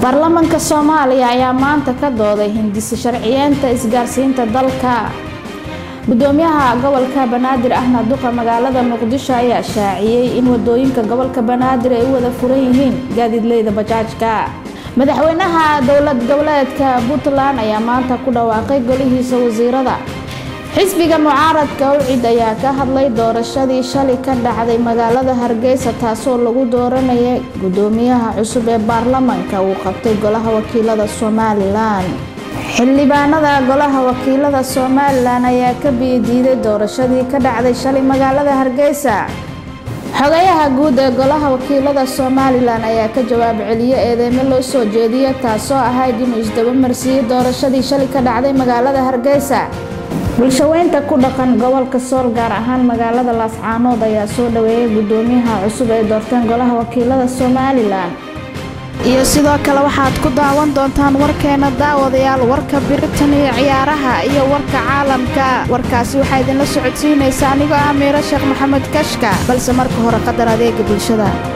baarlamaanka soomaaliya ayaa maanta ka dooday hindisi sharciyeenta isgaarsiinta dalka gudoomiyaha gobolka banaadir ahna duqa magaalada muqdisho ayaa shaaciyey in wadooyinka gobolka banaadir ay u wada furan yihiin gaadiidleyda bajaajka madaxweynaha dowlad goboleedka puntland ayaa maanta ku dhawaaqay golihiisa wasiirada xisbiga mucaaradka awcid ayaa ka hadlay doorashadii shalay ka dhacday magaalada hargeysa taasoo lagu dooranayay gudoomiyaha cusub ee baarlamaanka uu qabtay golaha wakiilada somalilan xildhibaanada golaha wakiilada somalilan ayaa ka biyadiiday doorashadii ka dhacday shalay magaalada hargeysa xogayaha guud ee golaha wakiilada somalilan ayaa ka jawaab celiyey eedeymo loo soo jeediyay taasoo ahayd inuu isdabamarsiiyey doorashadii shalay ka dhacday magaalada hargeysa bulshaweynta ku dhaqan gobolka sool gaar ahaan magaalada laascaanood ayaa soo dhaweeyay gudoomiyaha cusub ay doorteen golaha wakiilada somalilan iyo sidoo kale waxaad ku daawan doontaan warkeena daawadayaal warka biritan iyo ciyaaraha iyo warka caalamka warkaasi waxaa idinla socodsiinaysa anigoo ah miiro sheekh maxamed kashka balse marka hore qadar adeega bulshada